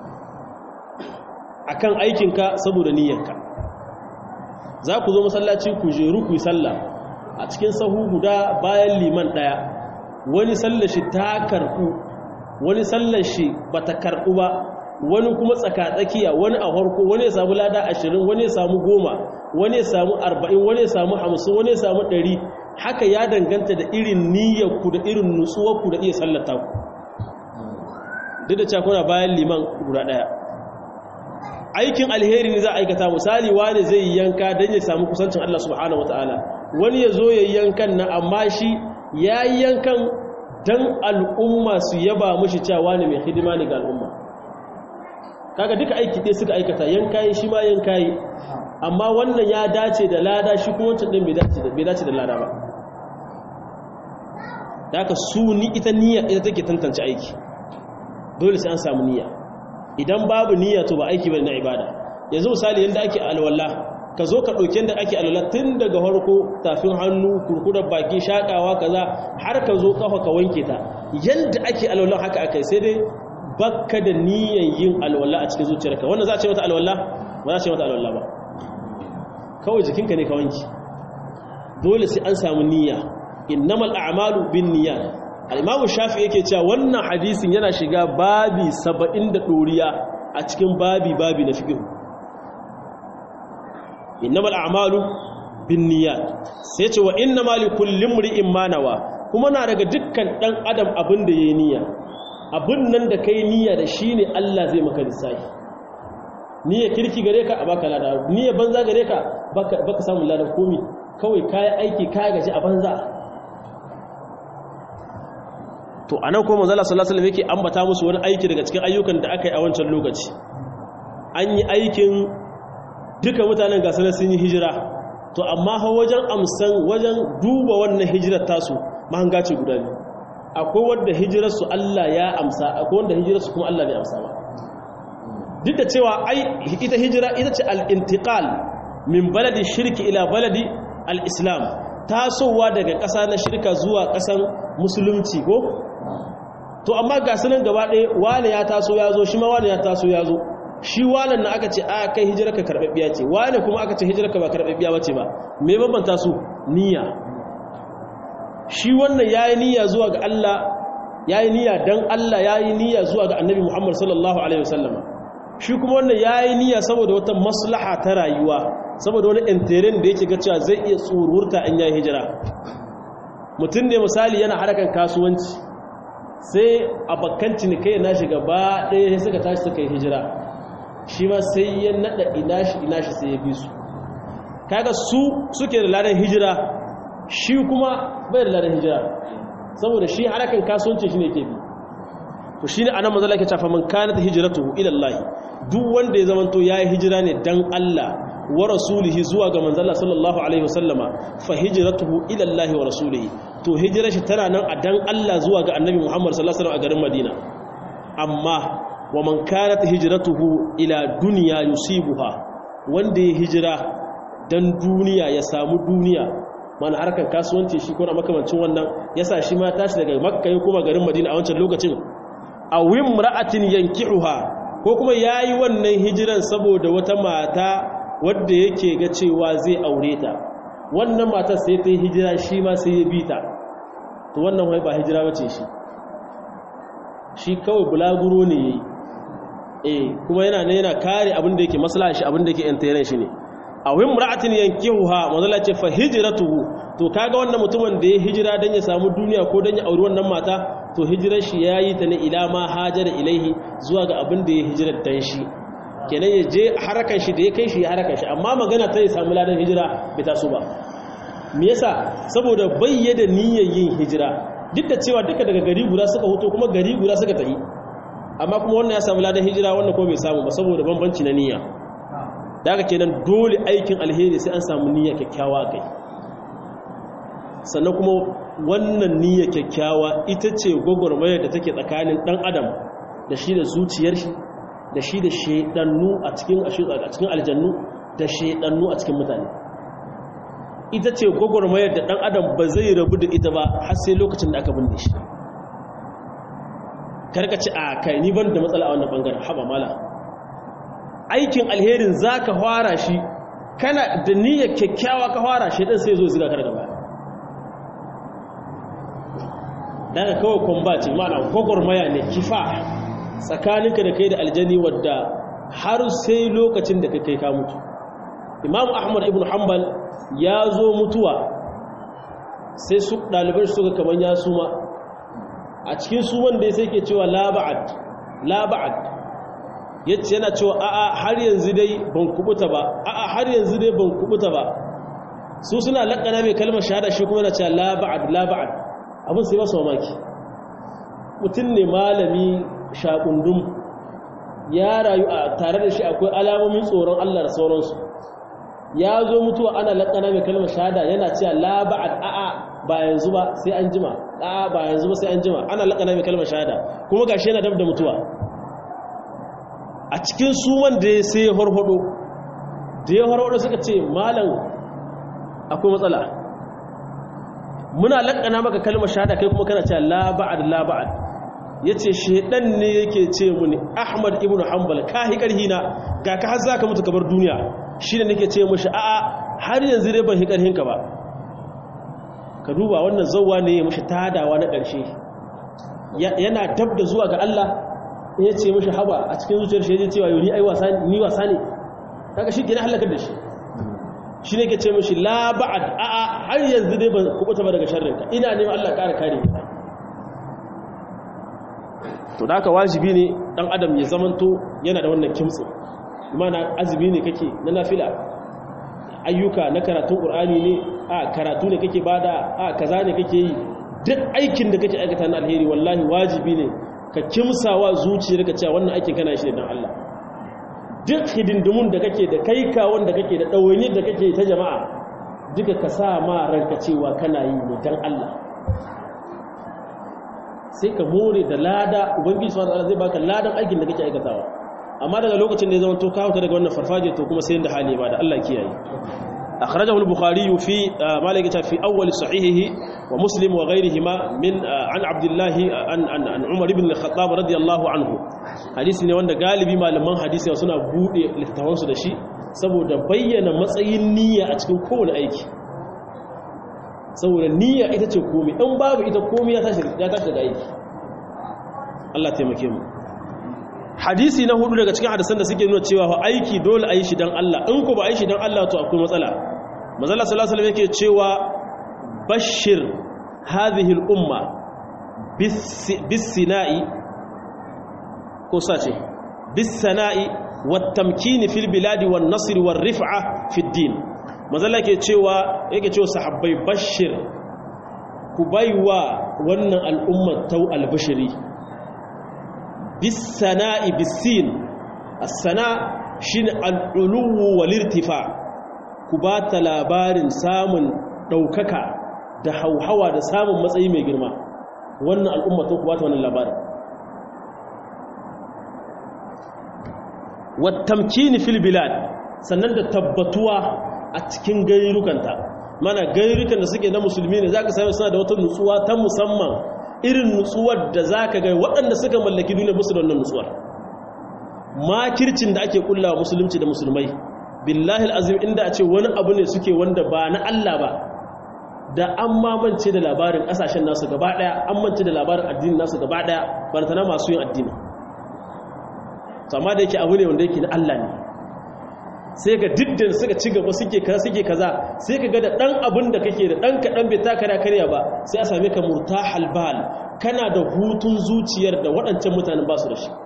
akan aikinka saboda niyyarka za ku zo masallaci ku jeru ku yi sallah a cikin sahu guda bayan liman daya wani sallar shi ta karbu wani sallar shi bata karbu ba wani kuma tsakatsakiya wani a harko wani ya samu lada ashirin wani ya samu goma wani ya samu arba'in wani ya samu hamsin wani ya samu ɗari haka ya danganta da irin niyyarku da irin nutsuwarku da iya sallata ku duk da cakuna bayan liman guda ɗaya aikin alheri ne za a aikata misali wani zai yanka don ya samu kusancin Allah subhanahu wa ta'ala wani ya zo ya yankan na amma shi ya yankan don al'umma su yaba mushi cewa ne mai hidima ne ga al'umma kaga duka aiki ɗaya suka aikata yankayi shi ma yankayi amma wannan ya dace da lada shi kuma wancan ɗin bai dace da lada ba da haka su ni ita niyya ita take tantance aiki dole sai an samu niyya idan babu niyya to ba aiki bane na ibada yanzu misali yanda ake alwala ka zo ka ɗauki yanda ake alwala tun daga farko tafin hannu kurkurar baki shakawa kaza har ka zo kafa ka wanke ta yanda ake alwala haka akai sai dai bakka da niyyar yin alwala a cikin zuciyarka wannan za a ce mata alwala ba za a ce mata alwala ba kawai jikinka ne ka wanki dole sai an samu niyya innamal a'malu bin niyyat al-imamu shafi yake cewa wannan hadisin yana shiga babi 70 da doriya a cikin babi babi na fiqh innamal a'malu bin niyyat sai ce wa innamal likulli imri'in ma nawa kuma na daga dukkan dan adam abin da yayi niyya abin nan da kai niyya da shine Allah zai maka lissafi niyya kirki gare ka a baka lada niyya banza gare ka baka baka samu ladan komi kawai kai aiki kai gaji a banza to anan ko manzo Allah sallallahu alaihi wasallam yake ambata musu wani aiki daga cikin ayyukan da aka yi a wancan lokaci an yi aikin duka mutanen gasar sun yi hijira to amma ha wajen amsan wajen duba wannan hijirar tasu mahanga ce guda biyu akwai wanda hijirarsu Allah ya amsa akwai wanda hijirarsu kuma Allah bai amsa ba duk da cewa ai ita hijira ita ce al-intiqal min baladi shirki ila baladi al-islam tasowa daga ƙasa na shirka zuwa ƙasan musulunci ko to amma ga sunan gaba ɗaya wane ya taso ya zo shi ma wane ya taso ya zo shi wanan na aka ce a kai hijirar ka karɓaɓɓiya ce wane kuma aka ce hijirar ka ba karɓaɓɓiya ba ce ba me bambanta su niyya shi wannan ya yi niyya zuwa ga Allah ya yi niyya don Allah ya yi niyya zuwa ga annabi Muhammad sallallahu Alaihi wasallama shi kuma wannan ya yi niyya saboda wata maslaha ta rayuwa saboda wani interin da yake cewa zai iya tsururta in ya yi hijira mutum ne misali yana harakan kasuwanci sai a bakkan cinikai na shiga ba ɗaya suka tashi suka yi hijira shi ma sai ya naɗa inashi inashi sai ya bi su kaga su suke da ladan hijira shi kuma bai da ladan hijira saboda shi harakan kasuwanci shi ne ke bi to shi ne anan mazala ke cafa man kanat hijratuhu ila Allah duk wanda ya zamanto yayi hijira ne dan Allah wa rasulihi zuwa ga manzala sallallahu alaihi wasallama fa hijratuhu ila Allah wa rasulihi to hijirar shi tana nan a dan Allah zuwa ga annabi Muhammad sallallahu alaihi wasallam a garin Madina amma wa man kanat hijratuhu ila dunya yusibuha wanda ya hijira dan duniya ya samu duniya mana harkar kasuwanci shi ko na makamancin wannan yasa shi ma tashi daga makka ya kuma garin madina a wancan lokacin a wimra'atin yankihuha ko kuma yayi wannan hijiran saboda wata mata wadda yake ga cewa zai aure ta wannan matar sai ta yi hijira shi ma sai ya bi ta to wannan wai ba hijira bace shi shi kawai bulaguro ne yayi eh kuma yana ne yana kare abin da yake maslaha shi abin da yake interen shi ne a wimra'atin yankihuha manzala ce fa hijratuhu to kaga wannan mutumin da ya hijira dan ya samu duniya ko dan ya auri wannan mata to hijirar shi yayi ta ne ila ma hajara ilaihi zuwa ga abin da ya hijirar dan shi kenan ya je harakan shi da ya kai shi ya harakan shi amma magana ta ya samu ladan hijira bai taso ba me yasa saboda bayyana niyyar yin hijira duk da cewa duka daga gari guda suka hoto kuma gari guda suka tafi amma kuma wannan ya samu ladan hijira wannan ko bai samu ba saboda bambanci na niyya daga kenan dole aikin alheri sai an samu niyya kyakkyawa kai sannan kuma wannan niyya kyakkyawa ita ce gwagwarmayar da take tsakanin dan adam da shi da zuciyar shi da shi da shaidannu a cikin a cikin aljannu da shaidannu a cikin mutane ita ce gwagwarmayar da dan adam ba zai rabu da ita ba har sai lokacin da aka binne shi karkaci a kai ni ban da matsala a wannan bangaren haba mala aikin alherin za ka fara shi kana da niyyar kyakkyawa ka fara shi ɗin sai zo ziga kar gaba daga kawai kwamba ce mana gwagwarmaya ne kifa tsakaninka da kai da aljani wadda har sai lokacin da kai ka mutu imam ahmad ibn hanbal ya zo mutuwa sai su ɗaliban shi suka kamar ya suma a cikin suman da ya sai ke cewa laba'ad laba'ad yace yana cewa a'a har yanzu dai ban kubuta ba a'a har yanzu dai ban kubuta ba su suna lakana mai kalmar shahada shi kuma yana cewa la ba'ad la ba'ad abin sai masa mamaki mutum ne malami shakundum ya rayu a tare da shi akwai alamomin tsoron Allah da sauransu ya zo mutuwa ana lakana mai kalmar shahada yana cewa la ba'ad a'a ba yanzu ba sai an jima a'a ba yanzu ba sai an jima ana lakana mai kalmar shahada kuma gashi yana dab da mutuwa a cikin suman da ya sai harhado da ya harhado suka ce malam akwai matsala muna lakana maka kalmar shahada kai kuma kana cewa la ba'ad la ba'ad yace shedan ne yake ce muni Ahmad ibn Hanbal ka hi karhi na ga ka har zaka mutu kabar duniya shine nake ce mushi a'a har yanzu dai ban hi ƙarhinka ba ka duba wannan zauwa ne ya mashi tadawa na ƙarshe yana dab da zuwa ga Allah ya ce mashi haba a cikin zuciyar shi ya cewa yau ni ai wasa ni wasa ne kaga shi kenan halakar da shi shi ne ke ce mashi la ba'ad a a har yanzu dai ban kubuta ba daga sharrinka ina neman Allah ƙara kare ni to da haka wajibi ne dan adam ya zamanto yana da wannan kimtsi imana azumi ne kake na nafila ayyuka na karatun qur'ani ne a karatu ne kake bada a kaza ne kake yi duk aikin da kake aikata na alheri wallahi wajibi ne ka kimsawa zuciyarka cewa wannan aikin kana shi dan Allah duk hidindimun da kake da kai kawon da kake da ɗawaini da kake ta jama'a duka ka sa ma ranka cewa kana yi ne dan Allah sai ka more da lada ubangiji subhanahu wataala zai baka ladan aikin da kake aikatawa amma daga lokacin da ya zama to ka huta daga wannan farfaje to kuma sai da hali ba da Allah kiyaye akhrajahu al-bukhari fi malaka fi awwal sahihihi wa muslim wa ghayrihima min an abdullah an an umar ibn al-khattab radiyallahu anhu hadisi ne wanda galibi malaman hadisi suna bude littafansu da shi saboda bayyana matsayin niyya a cikin kowane aiki saboda niyya ita ce komi in babu ita komi ya tashi daga aiki Allah taimake mu hadisi na hudu daga cikin hadisan da suke nuna cewa aiki dole a yi shi don Allah in ku ba a yi shi don Allah to akwai matsala mazala sallallahu alaihi yake cewa bashir hadhihi al-umma bis-sina'i ko sace bis-sana'i wat-tamkini fil biladi wan-nasr war-rif'a fi ad-din mazala ke cewa yake cewa sahabbai bashir ku baiwa wannan al'ummar tau albashiri bisana'i bisin as-sana shine al-uluwu wal-irtifa ku ba ta labarin samun daukaka da hauhawa da samun matsayi mai girma wannan al'umma to ku ba ta wannan labarin wat tamkini fil bilad sannan da tabbatuwa a cikin gairukanta mana gairukan da suke na musulmi ne za ka sami suna da wata nutsuwa ta musamman irin nutsuwar da za ka gai waɗanda suka mallaki duniya musu da wannan nutsuwar makircin da ake kullawa musulunci da musulmai billahi al'azim inda a ce wani abu ne suke wanda ba na Allah ba da an mamance da labarin ƙasashen nasu gaba ɗaya an mance da labarin addinin nasu gaba ɗaya barantana masu yin addini amma da yake abu ne wanda yake na Allah ne sai ga diddin suka ci gaba suke kaza suke kaza sai ka ga da dan abin da kake da dan kadan bai taka da karya ba sai a same ka murtahal bal kana da hutun zuciyar da waɗancan mutanen ba su da shi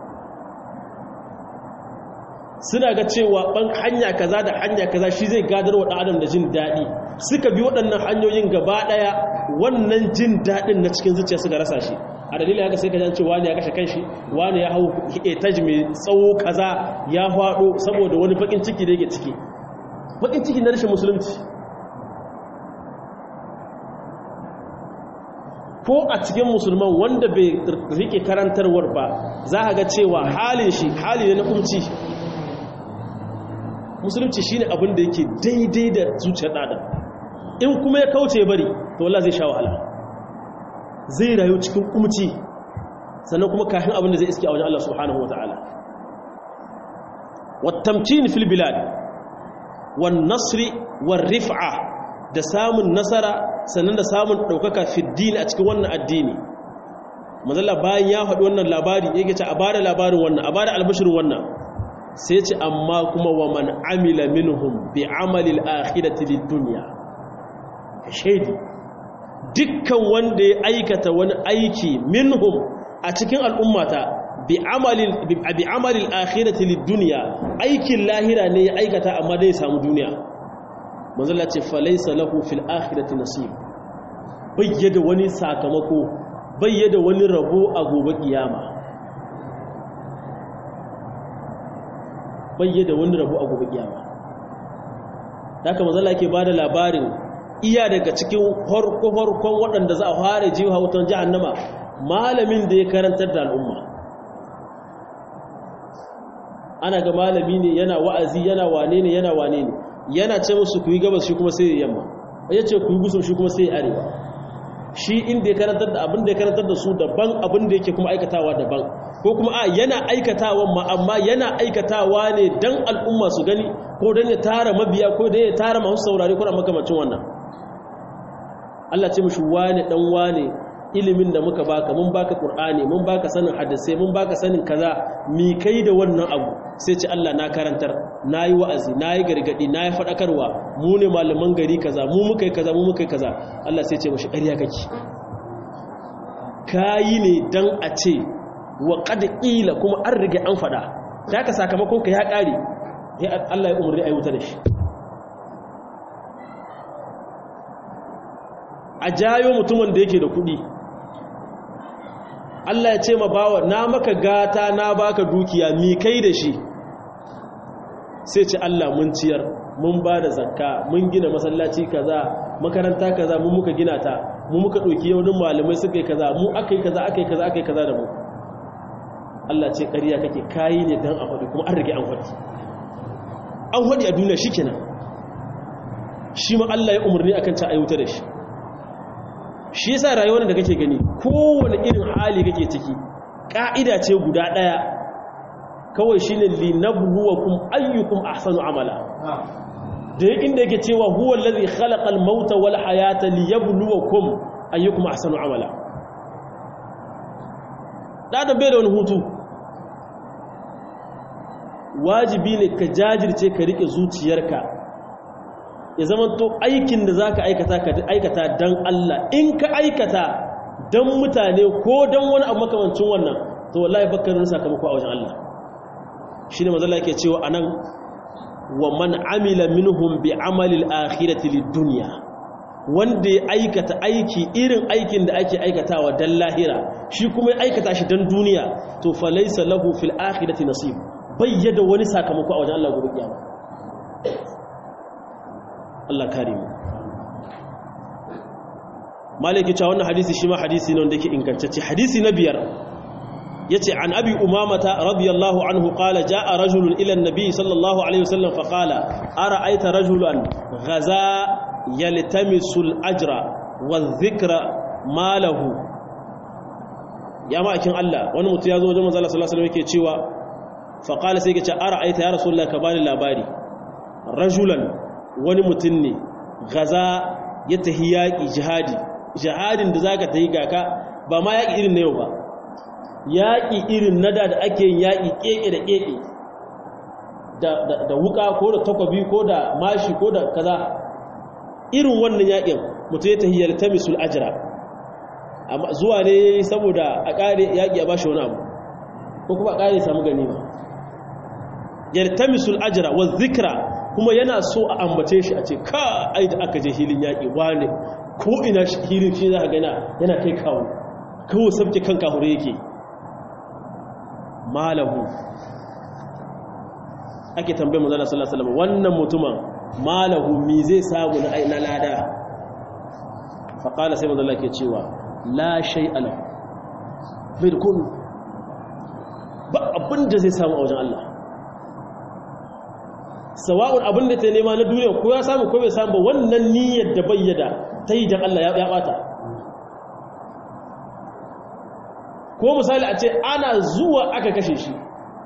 suna ga cewa ban hanya kaza da hanya kaza shi zai gadar wa adam da jin daɗi suka bi waɗannan hanyoyin gaba ɗaya wannan jin daɗin na cikin zuciya suka rasa shi a dalilin haka sai ka jan wani ya kashe kanshi wani ya hau etaj mai tsawo kaza ya faɗo saboda wani bakin ciki da yake ciki bakin ciki na rashin musulunci ko a cikin musulman wanda bai rike karantarwar ba za a ga cewa halin shi hali ne na kumci musulunci shine abin da yake daidai da zuciyar ɗadan in kuma ya kauce bari to wallah zai sha wahala zai rayu cikin kumci sannan kuma kafin abin da zai iske a wajen Allah subhanahu wa ta'ala wattamkin fil bilad wan nasri war rif'a da samun nasara sannan da samun daukaka fid din a cikin wannan addini mazalla bayan ya faɗi wannan labari yake ce a bada labarin wannan a bada albashirin wannan sai ce amma kuma wa man amila minhum bi amali al-akhirati lid-dunya shaidi dukkan wanda ya aikata wani aiki minhum a cikin al'ummata bi amalil akhirati lid-dunya aikin lahira ne ya aikata amma dai samu duniya manzala ce falaysa lahu fil akhirati nasib bayyada wani sakamako bayyada wani rabo a gobe kiyama bayyada wani rabo a gobe kiyama haka manzala yake bada labarin iya daga cikin farko-farkon waɗanda za a fara jiwa wutan jahannama malamin da ya karantar da al'umma ana ga malami ne yana wa'azi yana wane ne yana wane ne yana ce musu ku yi gabas shi kuma sai ya yamma ya ce ku yi gusum shi kuma sai ya arewa shi inda ya karantar da abin da ya karantar da su daban abin da yake kuma aikatawa daban ko kuma a yana aikatawa ma amma yana aikatawa ne dan al'umma su gani ko dan ya tara mabiya ko dan ya tara masu saurare ko da makamacin wannan Allah ce mushi wane dan wane ilimin da muka baka mun baka qur'ani mun baka sanin hadisi mun baka sanin kaza mi kai da wannan abu sai ce Allah na karantar nayi wa'azi nayi gargadi nayi fadakarwa mu ne malaman gari kaza mu muka yi kaza mu muka yi kaza Allah sai ce mushi ƙarya kake kayi ne dan a ce wa qad qila kuma an rige an fada ka sakamakon ka ya kare Allah ya umurni ayi wuta da shi a jayo mutumin da yake da kuɗi Allah ya ce ma bawa na maka gata na baka dukiya mi kai da shi sai ce Allah mun ciyar mun ba da zakka mun gina masallaci kaza makaranta kaza mun muka gina ta mu muka ɗauki yaunin malamai suka yi kaza mu aka yi kaza aka yi kaza aka yi kaza da mu Allah ce ƙarya kake kayi ne don a faɗi kuma an rage an faɗi an faɗi a duniya shi kenan shi ma Allah ya umarni akan ta ayyuta da shi shi yasa rayuwar da kake gani kowane irin hali kake ciki ka'ida ce guda daya kawai shine linabluwakum ayyukum ahsanu amala da inda yake cewa huwa allazi khalaqal mauta wal hayata liyabluwakum ayyukum ahsanu amala da da bai da wani hutu wajibi ne ka jajirce ka rike zuciyarka ya zama to aikin da za ka aikata ka aikata don Allah in ka aikata don mutane ko don wani abu makamancin wannan to wallahi bakarin sakamako a wajen Allah shi ne mazala yake cewa a nan wa man amila minhum bi amalil akhirati lid dunya wanda ya aikata aiki irin aikin da ake aikatawa dan lahira shi kuma ya aikata shi dan duniya to fa laysa lahu fil akhirati nasib bayyada wani sakamako a wajen Allah gobe kiyama Allah kare mu maliki cewa wannan hadisi shi ma hadisi ne wanda yake ingantacce hadisi na biyar yace an abi umamata radiyallahu anhu qala jaa rajulun ila an-nabi sallallahu alaihi wasallam fa qala ara'aita rajulan ghaza yaltamisu al-ajra wadh-dhikra malahu ya ma'akin Allah wani mutum ya zo wajen manzo Allah sallallahu alaihi wasallam yake cewa fa qala sai yake ce ara'aita ya rasulullah ka bani labari rajulan wani mutum ne gaza ya tahi yaƙi jihadi jihadin da za ka tahi gaka ba ma yaƙi irin na yau ba yaƙi irin nada da ake yin yaƙi ƙeƙe da ƙeƙe da wuka ko da takwabi ko da mashi ko da kaza irin wannan yaƙin mutum ya tahi yalta misul ajira zuwa ne saboda a ƙare yaƙi a bashi wani abu ko kuma a ƙare samu gani ba yalta misul ajira wa zikra kuma yana so a ambace shi a ce ka ai da aka je hilin yaƙi wane ko ina hilin shi za a gana yana kai kawo kawo sabke kan kahure yake malahu ake tambaye manzala sallallahu alaihi wannan mutumin malahu mi zai samu na lada faƙala sai manzala ke cewa la shai ala bai da komi ba abin da zai samu a wajen Allah sawa'un abin da ta nema na duniya ko ya samu ko bai samu ba wannan niyyar da bayyada ta yi jan Allah ya bata ko misali a ce ana zuwa aka kashe shi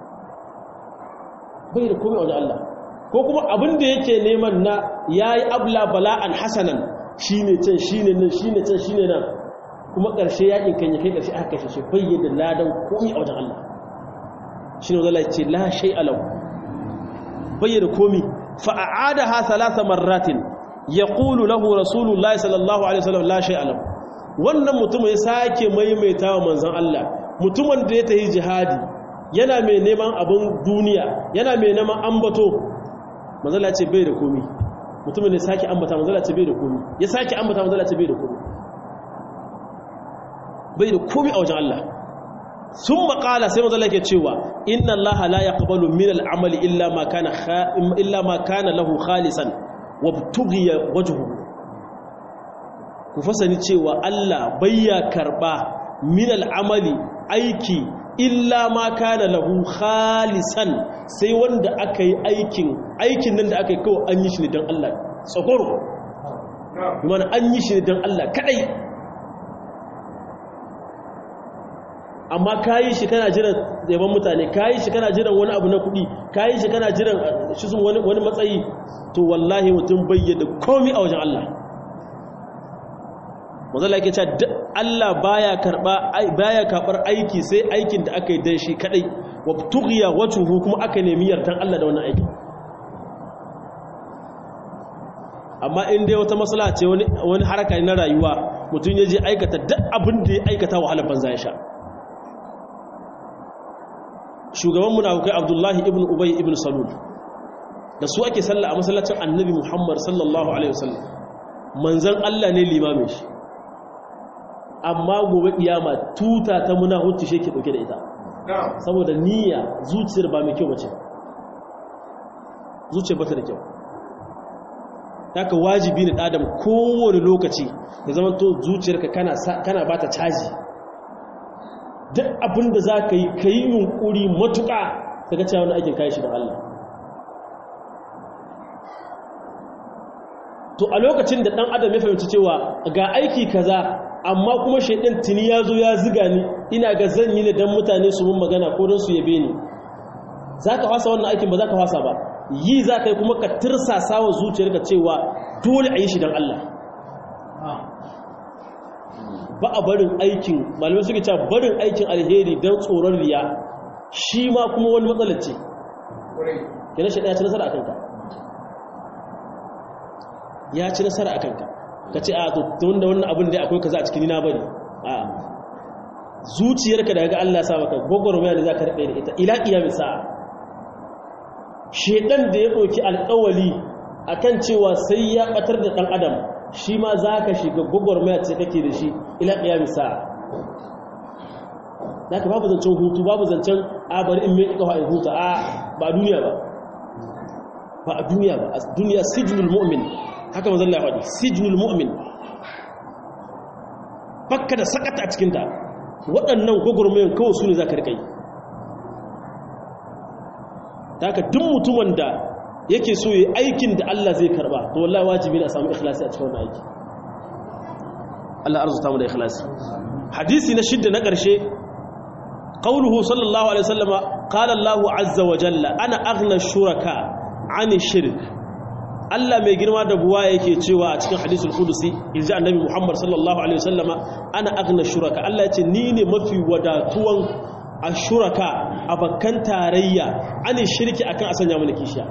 bai da komai wajen Allah ko kuma abin da yake neman na ya yi abla bala'an hasanan shi ne can shi ne nan shi ne can shi ne nan kuma ƙarshe yaƙin kan ya kai ƙarshe aka kashe shi bayyada ladan komai a wajen Allah shi ne wajen ce la shai alau bayyana komi fa'ada ha salasa marratin ya ƙulu lahu rasulullahi sallallahu alaihi wasallam la shai alam wannan mutum ya sake maimaita wa manzan Allah mutumin da ya tafi jihadi yana mai neman abin duniya yana mai neman ambato manzala ce bai da komi mutumin ya sake ambata manzala ce bai da komi ya sake ambata manzala ce bai da komi bai da komi a wajen Allah sun makala sai mazala ke cewa inna allaha la yaqbalu min al'amali illa ma kana illa ma kana lahu khalisan wa tughiya wajhuhu ku fasani cewa Allah bayya karba min al'amali aiki illa ma kana lahu khalisan sai wanda aka yi aikin aikin nan da aka yi kawai an yi shi ne don Allah tsakoro mana an yi shi ne don Allah kadai amma kayi shi kana jiran yaban mutane kayi shi kana jiran wani abu na kuɗi kayi shi kana jiran shi sun wani wani matsayi to wallahi mutum bayyana komai a wajen Allah manzala yake cewa Allah baya karba baya karbar aiki sai aikin da aka yi dan shi kadai wa tughiya wajhuhu kuma aka nemi yardan Allah da wannan aiki amma in dai wata maslaha ce wani wani haraka na rayuwa mutum ya je aikata duk abin da ya aikata wahalar banza ya sha shugaban munafukai Abdullahi ibn Ubay ibn Salul da su ake sallah a masallacin Annabi Muhammad sallallahu alaihi wasallam manzon Allah ne limamin shi amma gobe kiyama tuta ta munahutti shi ke dauke da ita saboda niyya zuciyar ba mai kyau bace zuciyar bata da kyau haka wajibi ne adam kowane lokaci ya zama to zuciyarka kana kana bata caji duk abin da za ka yi ka yi yunkuri matuƙa daga cewa wani aikin kayi shi da Allah to a lokacin da ɗan adam ya fahimci cewa ga aiki kaza amma kuma shaidan tuni ya zo ya ziga ni ina ga zan yi ne don mutane su mun magana ko don su yabe ni za ka fasa wannan aikin ba za ka fasa ba yi za ka yi kuma ka tirsasa wa zuciyarka cewa dole a yi shi don Allah ba a barin aikin malamai suke cewa barin aikin alheri don tsoron riya shi ma kuma wani matsalar ce kina shi ɗaya ci nasara a kanka ya ci nasara a kanka ka ce a tun da wannan abin da akwai kaza a cikin nina bari a zuciyarka daga Allah sa maka gwagwarmaya da za ka raɗe da ita ila ƙiyamin sa'a shedan da ya ɗauki alƙawali akan cewa sai ya ɓatar da ɗan adam shi ma za ka shiga gwagwarmaya ce kake da shi ila ƙiyami sa'a za ka babu zancen hutu babu zancen a bari in mai ƙawa in huta a ba a duniya ba ba a duniya ba a duniya sijinul mu'min haka mazalla ya faɗi sijinul mu'min bakka da sakata a cikinta waɗannan gwagwarmayan kawai su ne za ka riƙa yi ta haka duk mutumin da yake so yi aikin da Allah zai karba to wallahi wajibi ne a samu ikhlasi a cikin wannan aiki Allah arzuta mu da ikhlasi hadisi na shidda na ƙarshe qauluhu sallallahu alaihi wasallama qala Allahu azza wa jalla ana aghna shuraka ani shirk Allah mai girma da buwa yake cewa a cikin hadisul qudusi inji annabi Muhammad sallallahu alaihi wasallama ana aghna shuraka Allah ya ce ni ne mafi wadatuwan ashuraka abakan tarayya ani shirki akan asanya mana kishiya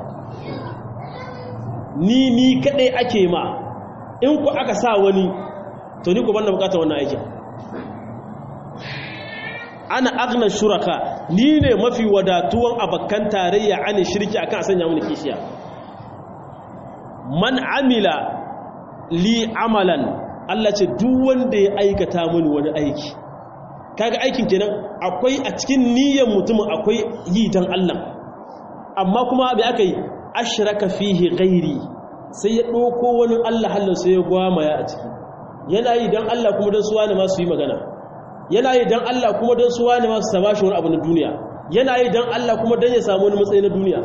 ni ni kadai ake ma in ku aka sa wani to ni ku banda bukatar wannan aikin ana agna shuraka ni ne mafi wadatuwan abakan tarayya ani shirki akan sanya mini kishiya man amila li amalan Allah ce duk wanda ya aikata mini wani aiki kaga aikin kenan akwai a cikin niyyar mutumin akwai yi dan Allah amma kuma bai aka yi ashraka fihi ghairi sai ya ɗauko wani Allah halin sai ya gwamaya a ciki yana yi don Allah kuma don suwa ne masu yi magana yana yi don Allah kuma don suwa ne masu sama shi wani abu na duniya yana yi don Allah kuma don ya samu wani matsayi na duniya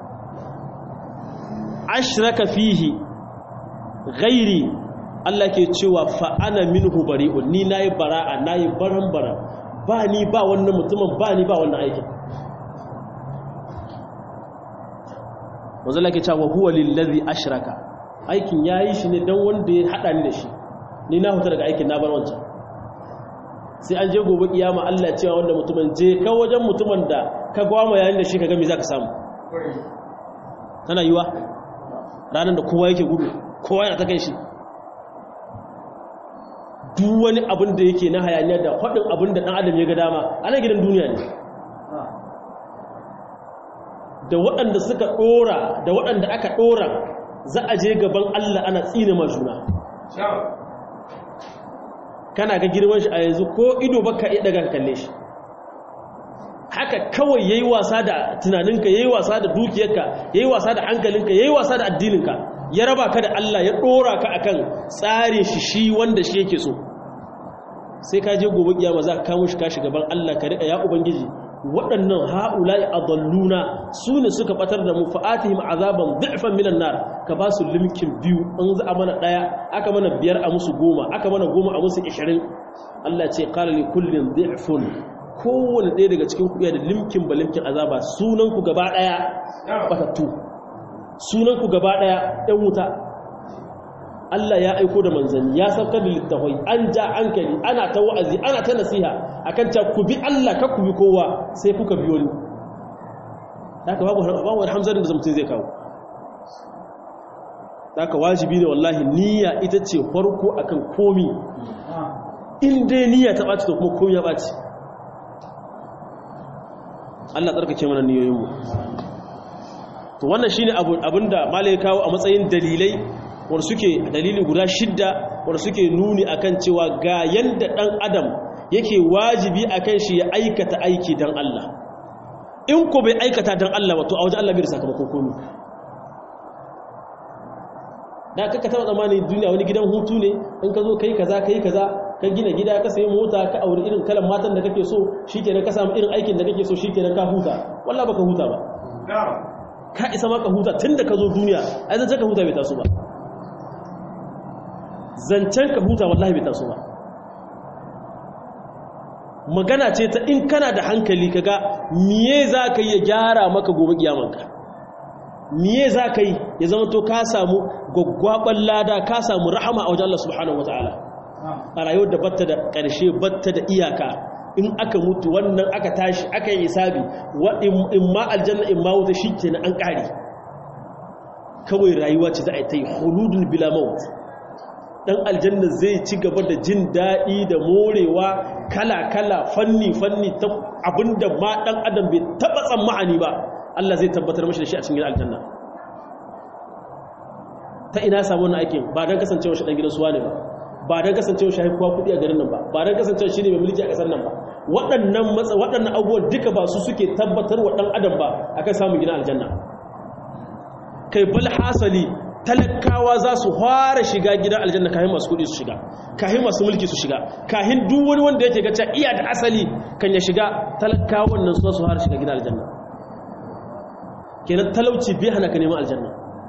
ashraka fihi ghairi Allah ke cewa fa'ana minhu bari'un ni nayi bara'a nayi baran baran ba ni ba wannan mutumin ba ni ba wannan aikin wanzala ke cewa huwa lillazi ashraka aikin yayi shi ne dan wanda ya hada ni da shi ni na huta daga aikin na bar wancan sai an je gobe kiyama Allah ya cewa wanda mutumin je ka wajen mutumin da ka gwama yayin da shi ka ga me zaka samu tana yiwa ranar da kowa yake gudu kowa yana ta kai shi duk wani abin da yake na hayaniya da faɗin abin da ɗan adam ya ga dama ana gidan duniya ne da waɗanda suka ɗora da waɗanda aka ɗora za a je gaban Allah ana tsine ma juna kana ga girman shi a yanzu ko ido baka iya daga kalle shi haka kawai yayi wasa da tunaninka yayi wasa da dukiyarka yayi wasa da hankalinka yayi wasa da addininka ya raba ka da Allah ya ɗora ka akan tsare shi shi wanda shi yake so sai ka je gobe kiyama za ka kamo shi ka gaban Allah ka riƙa ya ubangiji waɗannan ha'ula'i adalluna su ne suka batar da mu fa'atihim azaban dhifan minan nar ka ba su limkin biyu an za a mana ɗaya aka mana biyar a musu goma aka mana goma a musu ishirin Allah ce qala li kullin dhifun kowane ɗaya daga cikin kuɗiya da limkin ba limkin azaba sunanku gaba ɗaya batattu sunanku gaba ɗaya ɗan wuta Allah ya aiko da manzanni ya saukar da littafai an ja hankali ana ta wa'azi ana ta nasiha akan ta ku bi Allah ka ku bi kowa sai kuka biyo ni haka babu babu hamzarin da mutum zai kawo haka wajibi ne wallahi niyya ita ce farko akan komi in dai niyya ta ɓaci to kuma komi ya ɓaci Allah tsarkake mana niyoyinmu to wannan shine abinda malai kawo a matsayin dalilai wanda suke dalili guda shidda wanda suke nuni akan cewa ga yanda dan adam yake wajibi akan shi ya aikata aiki dan Allah in ko bai aikata dan Allah wato a wajen Allah bai da sakamakon komai da kaka taba tsammani duniya wani gidan hutu ne in ka zo kai kaza kai kaza ka gina gida ka sayi mota ka aure irin kalan matan da kake so shikenan ka samu irin aikin da kake so shikenan ka huta wallahi baka huta ba ka isa maka huta tunda ka zo duniya ai zan ka huta bai taso ba zancen ka huta wallahi bai taso ba magana ce ta in kana da hankali kaga miye za ka yi ya gyara maka gobe kiyamanka miye za ka yi ya zama to ka samu gwaggwaɓar lada ka samu rahama a wajen Allah subhanahu wata'ala a rayuwar da batta da ƙarshe batta da iyaka in aka mutu wannan aka tashi aka yi hisabi in ma aljanna in ma wuta shi ke na an ƙari kawai rayuwa ce za a yi ta yi huludun bila maut dan aljanna zai ci gaba da jin daɗi da morewa kala-kala fanni-fanni ta abinda ma ɗan adam bai taɓa tsammani ba Allah zai tabbatar mashi da shi a cikin aljanna ta ina samu wannan aikin ba don kasancewa shi ɗan gidan suwa ne ba ba don kasancewa shi haikuwa kuɗi a garin nan ba ba don kasancewa shi ne mai mulki a ƙasar nan ba waɗannan matsa waɗannan abubuwan duka ba su suke tabbatar wa ɗan adam ba akan samun gidan aljanna kai bal hasali talakawa za su fara shiga gidan aljanna kahin masu kudi su shiga kahin masu mulki su shiga kahin duk wani wanda yake gaca iya da asali kan ya shiga talakawan nan su fara shiga gidan aljanna kenan talauci bai hana ka neman aljanna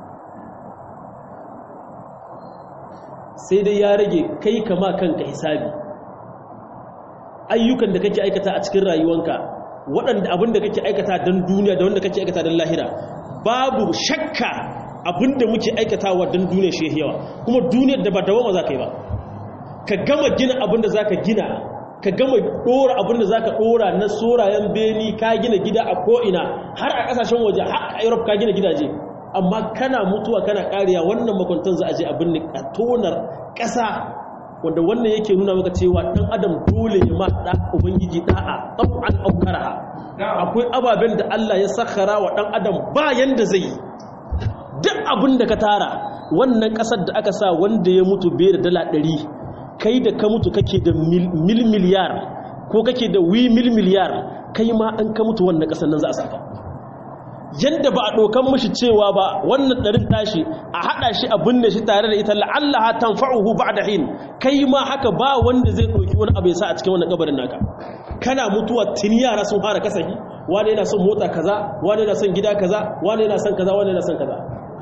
sai dai ya rage kai kama kanka hisabi ayyukan da kake aikata a cikin rayuwanka waɗanda abin da kake aikata don duniya da wanda kake aikata don lahira babu shakka abinda muke aikatawa don duniya shi yawa kuma duniyar da ba dawama za ka yi ba ka gama gina abinda za ka gina ka gama ɗora abinda za ka ɗora na sorayen beni ka gina gida a ko'ina har a ƙasashen waje har a europe ka gina gidaje amma kana mutuwa kana ƙariya wannan makwantan za a je abin ne a tonar ƙasa wanda wannan yake nuna maka cewa ɗan adam dole ya ma ɗa ubangiji ɗa'a ɗau'an aukara akwai ababen da allah ya sakara wa ɗan adam bayan da zai yi duk abin da ka tara wannan kasar da aka sa wanda ya mutu bai da dala ɗari kai da ka mutu kake da mil miliyar ko kake da wi mil miliyar kai ma an ka mutu wannan kasar nan za a saka yadda ba a ɗokan mashi cewa ba wannan ɗarin tashi a haɗa shi a binne shi tare da ita la'allaha tanfa'uhu ba'da hin kai ma haka ba wanda zai ɗauki wani abu ya sa a cikin wannan kabarin naka kana mutuwa tuni yara sun fara kasahi wani yana son mota kaza wani yana son gida kaza wani yana son kaza wani yana son kaza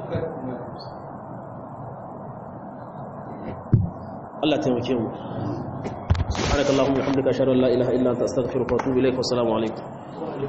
Allah taimake mu subhanakallahumma wa bihamdika ashhadu an la ilaha illa anta astaghfiruka wa atubu ilaik wa assalamu alaikum